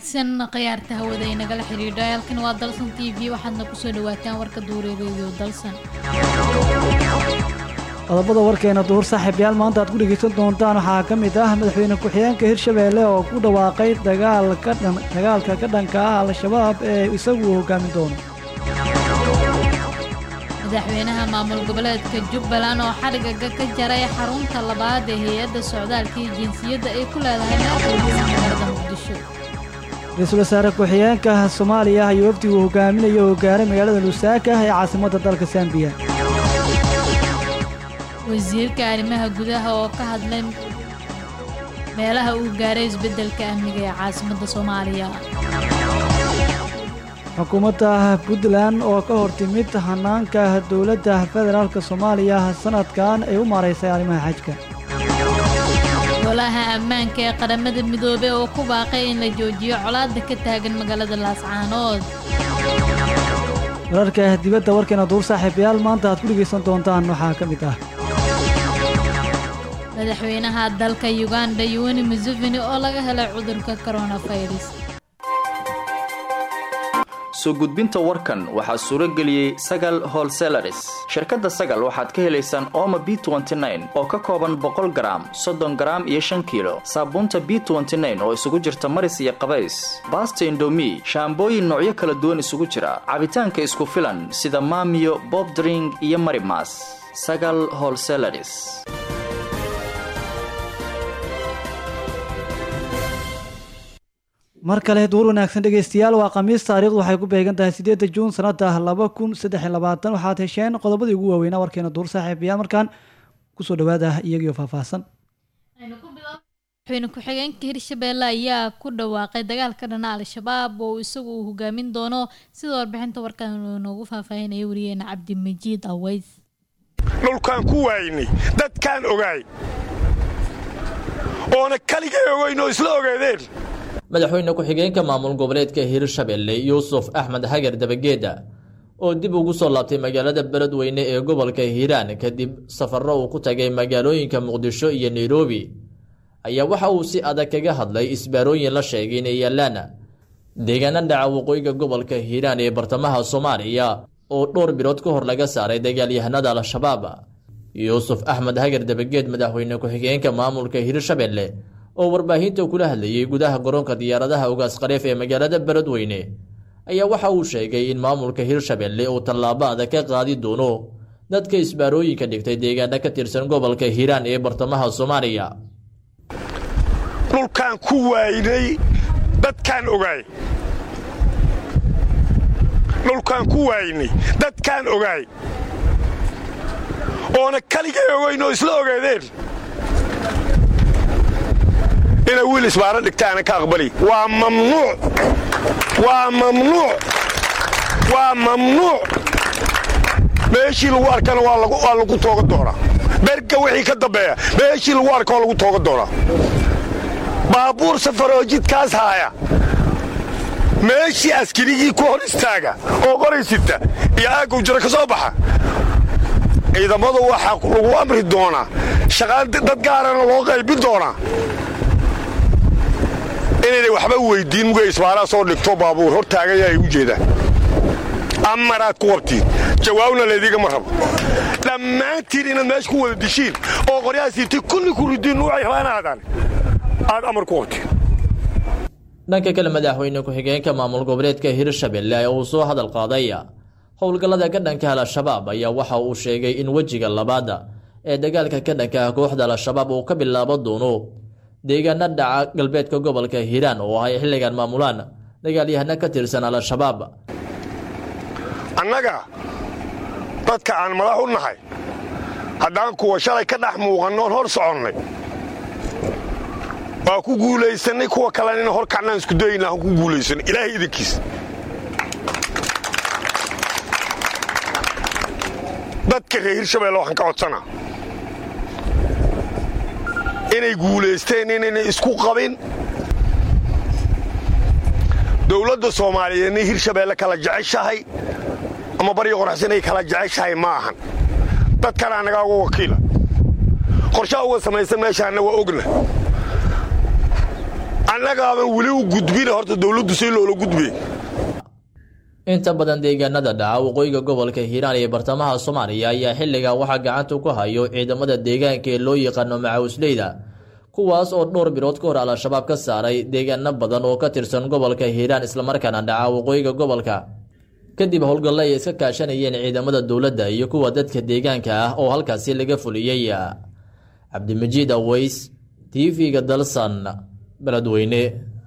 wanaagsan khiyaarta hawada ay nagala xidhiidha halkan waa dalsan t v waxaadna kusoo dhawaataan warka duureereedio dalsan qodobada warkeena duur saaxiibyaal maanta aad ku dhegaysan doontaan waxaa ka mid ah madaxweyne ku-xigeenka hirshabeelle oo ku dhawaaqay dagaalka ka dhanka ah al-shabaab ee isagu uu hogaamin doono madaxweynaha maamul goboleedka jubbaland oo xadhigaga ka jaray xarunta labaad ee hay-adda socdaalka iyo jinsiyadda ay ku leedahay meelkooda magaalada muqdisho ra-iisul wasaare ku-xigeenka soomaaliya iyo wafdigu hogaaminayo oo gaaray magaalada lusaaka ee caasimadda dalka sambiya wasiirka arrimaha gudaha oo ka hadlay meelaha uu gaaray isbeddelka amniga ee caasimadda soomaaliya xukuumadda puntland oo ka hor timid hanaanka dowladda federaalk soomaaliya sanadkan ay u maaraysay arrimaha xajka golaha ammaanka ee qaramada midoobey oo ku baaqay in la joojiyo colaadda ka taagan magaalada laascaanood wararka dibadda warkeena duur saaxiibayaal maanta aad ku dhegaysan doontaan waxaa ka mid ah madaxweynaha dalka yuganda yuwani museveni oo laga helay cudurka koronafirus soo gudbinta warkan waxaa suuro geliyey sagal holselaris shirkadda sagal waxaad ka helaysaan ooma b oo ka kooban boqol garaam soddon garaam iyo shan kiilo saabuunta b oo isugu jirta maris iyo qabays baasta indomi shaambooyin noocyo kala duwan isugu jira cabitaanka isku filan sida maamiyo bobdring iyo marimas sagal holselaris mar kale duur wanaagsan dhegaystayaal waa khamiis taariikhdu waxay ku beegan tahay siddeedda juun sanada laba kun saddex iyo labaatan waxaad hesheen qodobadii ugu waaweynaa warkeena duur saaxiibayaal markaan kusoo dhawaada iyagiio faahfaahsan madaxweyne ku-xigeenka hirshabeelle ayaa ku dhawaaqay dagaalka dhana al-shabaab oo isagu uu hogaamin doono sida warbixinta warkan noogu faahfaahinaya wariyeena cabdimajiid aweys dhulkaan ku waaynay dadkaan ogaay oona kaligay ogeyn oo isla ogeedeen madaxweyne ku-xigeenka maamul goboleedka hirshabelle yuusuf axmed hagar dabageeda oo dib ugu soo laabtay magaalada beledweyne ee gobolka hiiraan kadib safarro uu ku tagay magaalooyinka muqdisho iyo nairobi ayaa waxa uu si adag kaga hadlay isbaarooyin la sheegay inay yaalaan deegaana dhaca waqooyiga gobolka hiiraan ee bartamaha soomaaliya oo dhowr bilood ka hor laga saaray dagaalyahanada al-shabaab yuusuf axmed hagar dabageed madaxweyne ku-xigeenka maamulka hirshabelle oo warbaahinta kula hadlayay gudaha garoonka diyaaradaha ugaas khaliif ee magaalada beledweyne ayaa waxa uu sheegay in maamulka hirshabelle uu tallaabo adag ka qaadi doono dadka isbaarooyinka dhigtay deegaana ka tirsan gobolka hiiraan ee bartamaha soomaaliya dhulkaan ku waaynay dadkaan ogaay dhulkaan ku waaynay dadkaan ogaay oona kaligay ogeyn oo isla ogeedeen inay wiil isbaaro dhigtaana ka aqbali waa mamnuuc waa mamnuuc waa mamnuuc meeshii lagu arkana waa lagu tooga doonaa berga wixii ka dambeeya meeshii lagu arka waa lagu tooga doonaa baabuur safaroo jidkaas haaya meeshii askarigii ku hor istaaga oo qoraysita iyo aaggow jiro ka soo baxa ciidamadu waxaa lagu amri doonaa shaqaan dad gaarana loo qaybin doonaa inaynay waxba weyddiin mugay isbaaraa soo dhigto baabuur hor taagaya ay u jeedaan amaraad ku qabtiin jawaabna laydiigama rabo dhammaantiin inaad meesha ku wada dishiin oo qoryahaasiiti kulli ku ridiin nuucay rabaan aadaan aad amar ku qabtiin dhanka kale madaxweyne ku-xigeenka maamul goboleedka hirshabelle ee uu soo hadal qaaday howlgallada ka dhanka al-shabaab ayaa waxa uu sheegay in wejiga labaada ee dagaalka ka dhanka ah kooxda al-shabaab uu ka bilaabo doono deegaana dhaca galbeedka gobolka hiiraan oo ay xilligan maamulaan dagaalyahano ka tirsan al-shabaab annaga dadka aan madax u nahay haddaan kuwa shalay ka dhex muuqannoon hor soconnay waa ku guulaysannay kuwa kalena ina hor kacnaan isku dayna aan ku guulaysanay ilaahay idinkiis dadka reer hirshabelle waxaan ka codsanaa inay guulaysteen inayna isku qabin dowladda soomaaliyeedna hirshabeelle kala jeceshahay ama baryo qoraxsan ay kala jeceshahay ma ahan dadkana annagaa uga wakiila qorshaha uga samaysan meeshaanna waa ogna annagaaban weli u gudbina horta dowladdu si loola gudbe inta badan deegaanada dhaca waqooyiga gobolka hiiraan iyo bartamaha soomaaliya ayaa xilligan waxaa gacanta ku hayo ciidamada deegaanka ee loo yaqaano macawisleyda kuwaas oo dhowr bilood ka hor al-shabaab ka saaray deegaano badan oo ka tirsan gobolka hiiraan islamarkaana dhaca waqooyiga gobolka kadib howlgalle ay iska kaashanayeen ciidamada dowladda iyo kuwa dadka deegaanka ah oo halkaasi laga fuliyey cabdimajiid aweys t v-ga dalsan beledweyne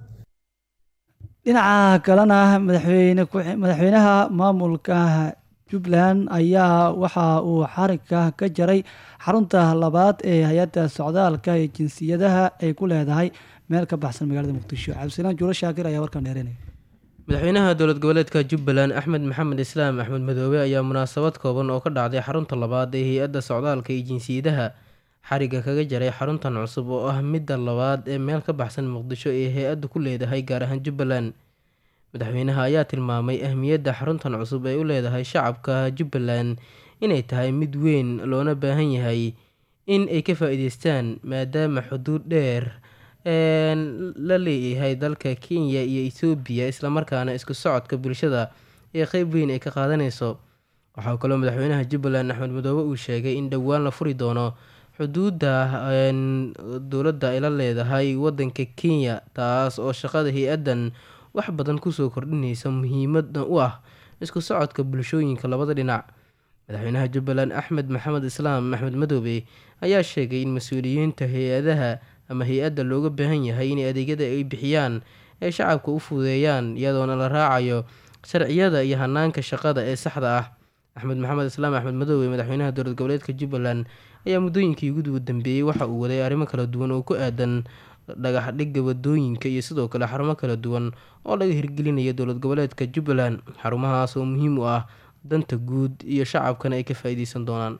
dhinaca kalena madaxweyne madaxweynaha maamulka jubbaland ayaa waxa uu xarigka ka jaray xarunta labaad ee hay-adda socdaalka ee jinsiyadaha ay ku leedahay meel ka baxsan magaalada muqdisho cabdisalaan juulo shaakir ayaa warkan dheerinaya madaxweynaha dowlad goboleedka jubbaland axmed maxamed islaam axmed madoobe ayaa munaasabad kooban oo ka dhacday xarunta labaad ee hay-adda socdaalka iyo jinsiyadaha xariga kaga jaray xaruntan cusub oo ah midda labaad ee meel ka baxsan muqdisho ee hay-addu ku leedahay gaar ahaan jubbaland madaxweynaha ayaa tilmaamay ahmiyadda xaruntan cusub ay u leedahay shacabka jubbaland inay tahay mid weyn loona baahan yahay in ay ka faa-iideystaan maadaama xuduud dheer la leeyahay dalka kenya iyo ethoobiya islamarkaana isku socodka bulshada ee qeyb weyn ay ka qaadanayso waxaa kaloo madaxweynaha jubbaland axmed madoobe uu sheegay in dhowaan la furi doono xuduudda dowladda ay la leedahay wadanka kenya taas oo shaqada hay-addan wax badan kusoo kordhinaysa muhiimada u ah isku socodka bulshooyinka labada dhinac madaxweynaha jubbaland axmed maxamed islaam axmed madoobe ayaa sheegay in mas-uuliyiinta hay-adaha ama hay-adda looga baahan yahay in adeegyada ay bixiyaan ay shacabka u fududeeyaan iyadoona la raacayo sharciyada iyo hanaanka shaqada ee saxda ah axmed maxamed islaam axmed madoobe madaxweynaha dowlad goboleedka jubbaland ayaa muddooyinkii ugu dambeeyey waxa uu waday arrimo kala duwan oo ku aadan dhagax dhigga wadooyinka iyo sidoo kale xarumo kala duwan oo laga hirgelinayo dowlad goboleedka jubbaland xarumahaas oo muhiim u ah danta guud iyo shacabkana ay ka faa-iideysan doonaan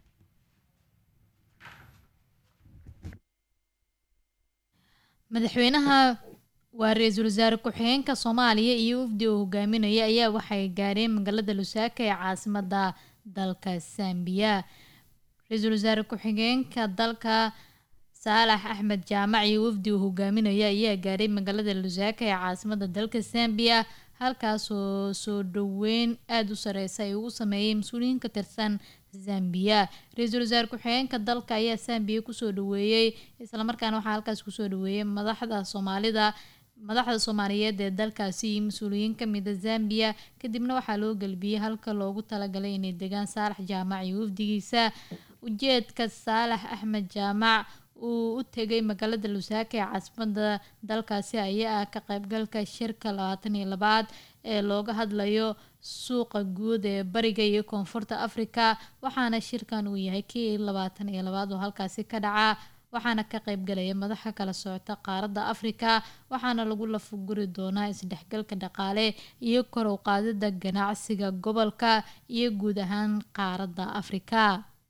madaxweynaha waa ra-iisul wasaare ku-xigeenka soomaaliya iyo wafdi uu hogaaminaya ayaa waxay gaareen magaalada lusaaka ee caasimada dalka sambiya ra-iisul wasaare ku-xigeenka dalka saalax axmed jaamac iyo wafdi uu hogaaminaya ayaa gaaray magaalada lusaaka ee caasimada dalka sambiya halkaasoo soo dhaweyn aada u sareysa ay ugu sameeyey mas-uuliyiin ka tirsan zambiya ra-iisul wasaare ku-xigeenka dalka ayaa sambiya kusoo dhaweeyey islamarkaana waxaa halkaas kusoo dhaweeyey madaxda soomaalida madaxda soomaaliyeed ee dalkaasi iyo mas-uuliyiin kamida zambiya kadibna waxaa loo gelbiyey halka loogu talagalay inay degaan saalax jaamac iyo wafdigiisa ujeedka saalax axmed jaamac uu u tegay magaalada lusaaka ee caasimada dalkaasi ayaa ah ka qaybgalka shirka labaatan iyo labaad ee looga hadlayo suuqa guud ee bariga iyo koonfurta afrika waxaana shirkan uu yahay kii labaatan iyo labaad oo halkaasi ka dhaca waxaana ka qaybgalaya madaxa kala socota qaaradda afrika waxaana lagu lafuguri doonaa isdhexgalka dhaqaale iyo kor u qaadida ganacsiga gobolka iyo guud ahaan qaaradda afrika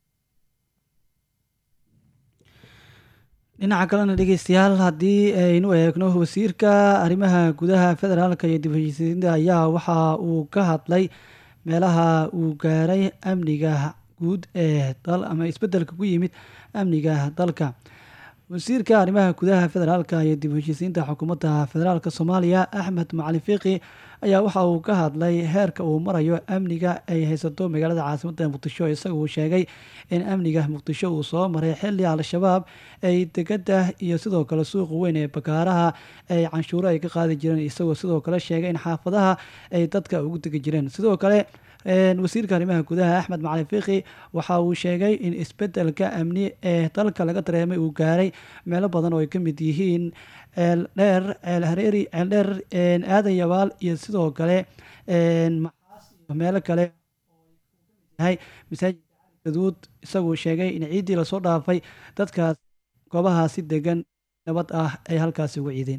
dhinaca kalena dhegeystayaal haddii aynu eegno wasiirka arrimaha gudaha federaalka iyo dib heshiisiinta ayaa waxa uu ka hadlay meelaha uu gaaray amniga guud ee dal ama isbedelka ku yimid amniga dalka wasiirka arrimaha gudaha federaalka iyo dib heshiisiinta xukuumadda federaalk soomaaliya axmed macalin fiiqi ayaa waxa uu ka hadlay heerka uu marayo amniga ay haysato magaalada caasimadda muqdisho isaga uu sheegay in amniga muqdisho uu soo maray xili al-shabaab ay degada iyo sidoo kale suuqa weyn ee bakaaraha ay canshuuro ay ka qaadi jireen isagoo sidoo kale sheegay in xaafadaha ay dadka ugu degi jireen sidoo kale wasiirka arrimaha gudaha axmed macalin fiiqi waxa uu sheegay in isbedelka amni ee dalka laga dareemay uu gaaray meelo badan oo ay ka mid yihiin ceeldheer ceel hareeri ceeldheer aadan yabaal iyo sidoo kale maxaas iyo meelo kale yahay masaajidka cali gaduud isaguu sheegay in ciiddii lasoo dhaafay dadkaas goobahaasi degan nabad ah ay halkaasi uga ciideen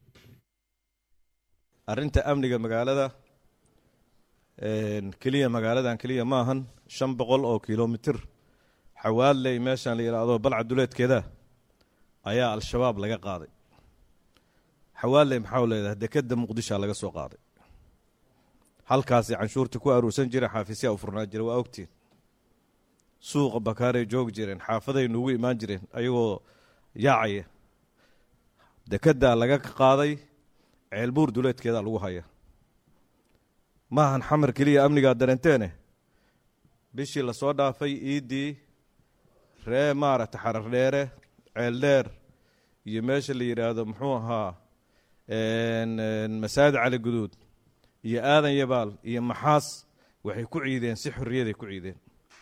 arrinta amniga magaalada keliya magaaladan keliya ma ahan shan boqol oo kilomitir xawaaley meeshaan la yidhaahdo balca duleedkeeda ayaa al-shabaab laga qaaday xawaaley maxau leedahay dekeda muqdishoa laga soo qaaday halkaasi canshuurta ku aruursan jira xaafisyaa u furnaa jira waa ogtiin suuqa bakaaray joogi jireen xaafaday nuugu imaan jireen ayagoo yaacaya dekeddaa laga qaaday ceelbuur duleedkeeda lagu haya maahan xamar keliya amnigaa dareenteene bishii lasoo dhaafay iiddii ree maaragta xarar dheere ceel dheer iyo meesha la yidhaahdo muxuu ahaa masaajid cali guduud iyo aadan yabaal iyo maxaas waxay ku ciideen si xorriyaday ku ciideen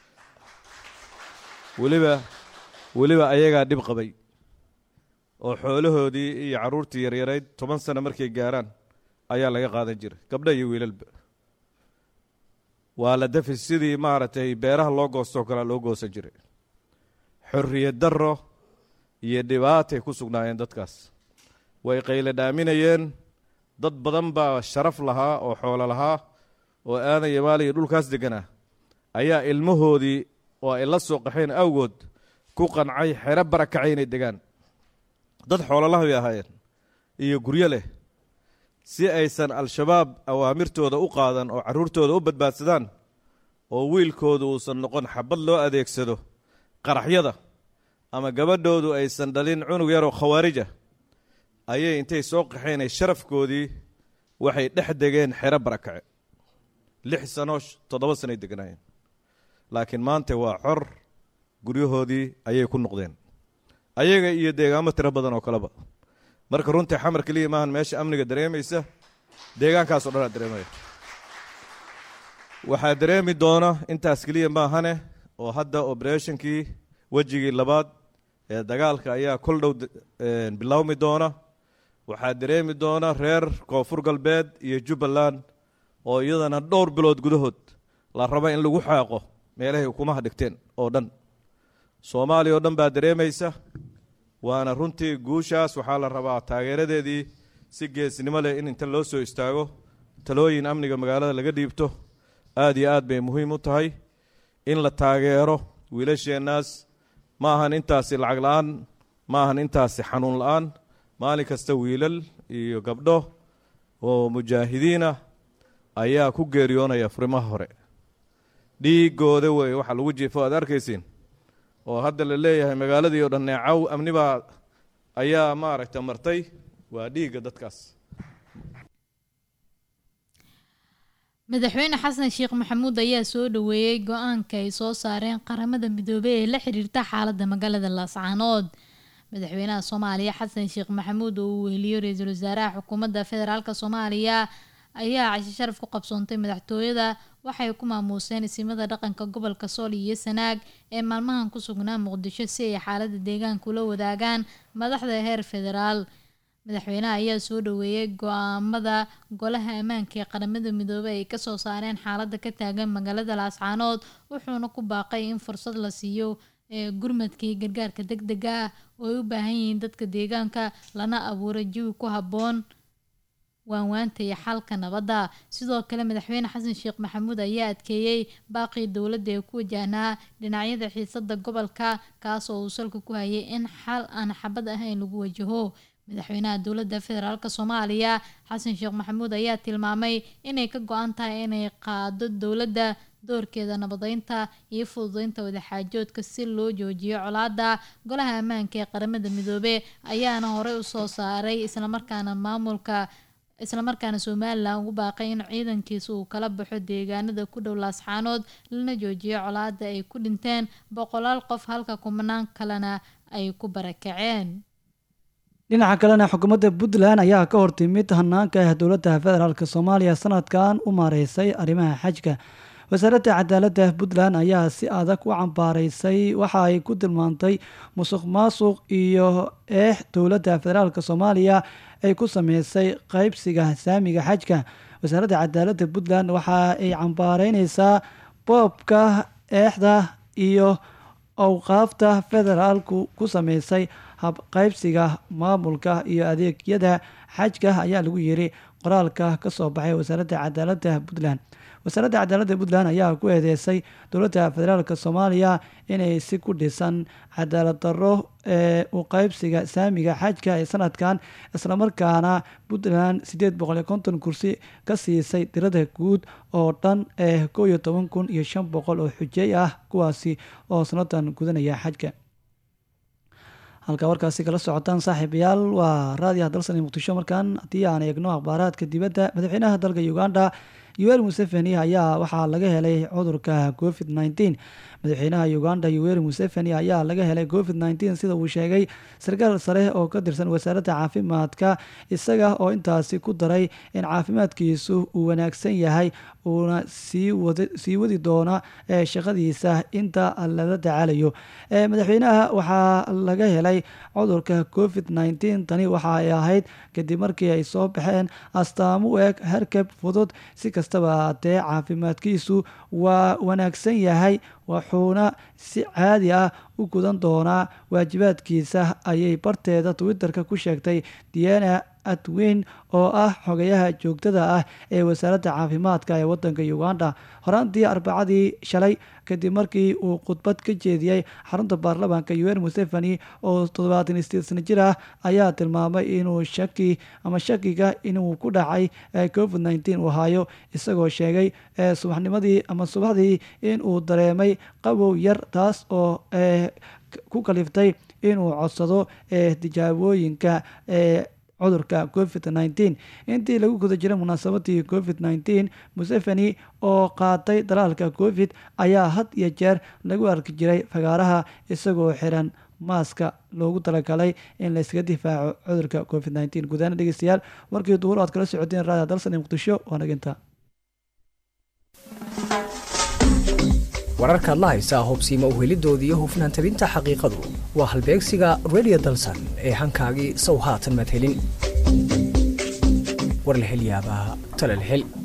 weliba weliba ayagaa dhib qabay oo xoolahoodii iyo carruurtii yaryarayd toban sano markay gaaraan ayaa laga qaadan jiray gabdho iyo wiilalba waa la dafi sidii maaragtay beeraha loo goostoo kalea loo goosan jiray xorriyad darro iyo dhibaatay ku sugnaayeen dadkaas way qayle dhaaminayeen dad badan baa sharaf lahaa oo xoolo lahaa oo aadan yabaal iyo dhulkaas degganaa ayaa ilmahoodii oo ay la soo qaxeen awgood ku qancay xero barakacay inay degaan dad xoololaha bay ahaayeen iyo guryo leh si aysan al-shabaab awaamirtooda u qaadan oo carruurtooda u badbaadsadaan oo wiilkoodu uusan noqon xabad loo adeegsado qaraxyada ama gabadhoodu aysan dhalin cunug yaroo khawaarija ayay intay soo qaxeenay sharafkoodii waxay dhex degeen xero barakace lix sano toddoba sanoay deganaayeen laakiin maanta waa xor guryahoodii ayay ku noqdeen ayaga iyo deegaamo tiro badan oo kaleba marka runtii xamar keliya maahan meesha amniga dareemaysa deegaankaas o dhan aa dareemaya waxaa dareemi doona intaas keliya maahane oo hadda oberethnkii wejigii labaad ee dagaalka ayaa kol dhow bilowmi doona waxaa dareemi doona reer koonfur galbeed iyo jubbaland oo iyadana dhowr bilood gudahood la raba in lagu xaaqo meelahay ukumaha dhigteen oo dhan soomaaliya oo dhan baa dareemaysa waana runtii guushaas waxaa la rabaa taageeradeedii si geesnimo leh in inta loo soo istaago talooyin amniga magaalada laga dhiibto aada iyo aad bay muhiim u tahay in la taageero wiilasheennaas ma ahan intaasi lacag la-aan ma ahan intaasi xanuun la-aan maalin kasta wiilal iyo gabdho oo mujaahidiinah ayaa ku geeriyoonaya furimaha hore dhiigooda wey waxaa lagu jiifo aad arkaysiin oo hadda la leeyahay magaaladii o dhan neecaw amnibaa ayaa maaragta martay waa dhiigga dadkaas madaxweyne xasan sheekh maxamuud ayaa soo dhaweeyey go-aanka ay soo saareen qaramada midoobey ee la xiriirta xaaladda magaalada laascaanood madaxweynaha soomaaliya xasan sheekh maxamuud oo uu weheliyo ra-iisul wasaaraha xukuumadda federaalk soomaaliya ayaa cashe sharaf ku qabsoontay madaxtooyada waxay ku maamuuseen isimada dhaqanka gobolka sool iyo sanaag ee maalmahan ku sugnaa muqdisho si ay xaalada deegaanka ula wadaagaan madaxda heer federaal madaxweynaha ayaa soo dhaweeyey go-aamada golaha ammaanka ee qaramada midoobey ay kasoo saareen xaalada ka taagan magaalada laascaanood wuxuuna ku baaqay in fursad la siiyo ee gurmadka iyo gargaarka deg dega ah oo ay u baahan yihiin dadka deegaanka lana abuuro jawi ku habboon waanwaanta iyo xalka nabadda sidoo kale madaxweyne xasan sheekh maxamuud ayaa adkeeyey baaqii dowladda ee ku wajahnaa dhinacyada xiisada gobolka kaas oo uu salka ku hayay in xal aan xabad ahayn lagu wajaho madaxweynaha dowladda federaalk soomaaliya xasan sheekh maxamuud ayaa tilmaamay inay ka go-an tahay inay qaado dowladda doorkeeda nabadeynta iyo fududeynta wadaxaajoodka si loo joojiyo colaada golaha ammaanka ee qaramada midoobe ayaana horey usoo saaray islamarkaana maamulka islamarkaana somalilan ugu baaqay in ciidankiisa uu kala baxo deegaanada ku dhow laasxaanood lana joojiyo colaada ay ku dhinteen boqolaal qof halka kumanaan kalena ay ku barakaceen dhinaca kalena xukuumadda puntland ayaa ka hortimid hanaanka ah dowladda federaalk soomaaliya sanadkan u maareysay arrimaha xajka wasaaradda cadaaladda puntland ayaa si adag u cambaaraysay waxa ay ku tilmaantay musuq maasuq iyo eex dowladda federaalk soomaaliya ay ku sameysay qeybsiga saamiga xajka wasaaradda cadaaladda puntland waxa ay cambaareyneysaa boobka eexda iyo awqaafta federaalku ku sameysay habqeybsiga maamulka iyo adeegyada xajka ayaa lagu yiri qoraalka kasoo baxay wasaaradda cadaaladda puntland wasaaradda cadaaladda puntland ayaa ku eedeysay dowladda federaalk soomaaliya inay si ku dhisan cadaalad darro ee u qeybsiga saamiga xajka ee sanadkan islamarkaana puntland sideed boqol iyo konton kursi ka siisay tirada guud oo dhan ee kow iyo toban kun iyo shan boqol oo xujey ah kuwaasi oo sanadan gudanaya xajka halka warkaasi kala socotaan saaxiibayaal waa raadiyaha dalsan ee muqdisho markaan haddii aan eegno akhbaaraadka dibadda madaxweynaha dalka uganda yuweri museveni ayaa waxaa laga helay cudurka covid nneteen madaxweynaha uganda yuweri museveni ayaa laga helay covid nneteen sida uu sheegay sarkaal sare oo ka tirsan wasaaradda caafimaadka isaga oo intaasi ku daray in caafimaadkiisu uu wanaagsan yahay uuna sii wadi doona shaqadiisa inta lala tacaalayo madaxweynaha waxaa laga helay cudurka covid nneteen tani waxa ay ahayd kadib markii ay soo baxeen astaamo u eg harkab fudud si kastaba haatee caafimaadkiisu waa wanaagsan yahay wuxuuna si caadi ah u gudan doonaa waajibaadkiisa ayay barteeda twitter-ka ku sheegtay diana atwin oo ah xogayaha joogtada ah ee wasaaradda caafimaadka ee wadanka uganda horaantii arbacadii shalay kadib markii uu khudbad ka jeediyey xarunta baarlamaanka un museveni oo toddobaatan sideed sano jir ah ayaa tilmaamay inuu shaki ama shakiga inuu ku dhacay covid nneteen uu hayo isagoo sheegay subaxnimadii ama subaxdii inuu dareemay qabow yar taas oo ku kaliftay inuu codsado tijaabooyinka cudurka covid nneteen intii lagu guda jiray munaasabadii covid nneteen museveni oo qaatay dalaalka covid ayaa had iyo jeer lagu arki jiray fagaaraha isagoo xiran maaska loogu talagalay in layskaga difaaco cudurka covid nneteen gudahaan dhegeystayaal warkii duhur aad kala socoteen raadiya dalsan ee muqdisho waa naginta wararkaad la haysaa hobsiima uhelidooda iyo hufnaan tabinta xaqiiqadu waa halbeegsiga redio dalsan ee hankaagii sow haatan madhelin war la hel yaabaa talal hel